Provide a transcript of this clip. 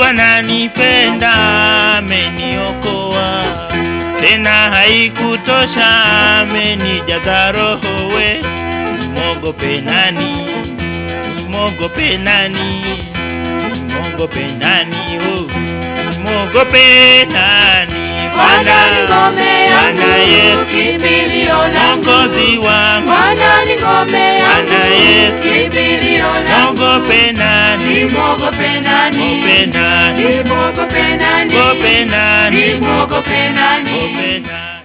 Yesu ananipenda, ameniokoa tena haikutosha, amenijaza roho we. Nimwogope nani? Nimwogope nani? Nimwogope nani? Oh, nimwogope nani? Bwana ni ngome yangu, Bwana Yesu kimbilio langu. Mwokozi wangu, Bwana ni ngome yangu, Bwana Yesu kimbilio langu. mwogope nani? Nimwogope nani? Mwogope nani? Nimwogope nani? Mwogope nani? Nimwogope nani? Mwogope nani?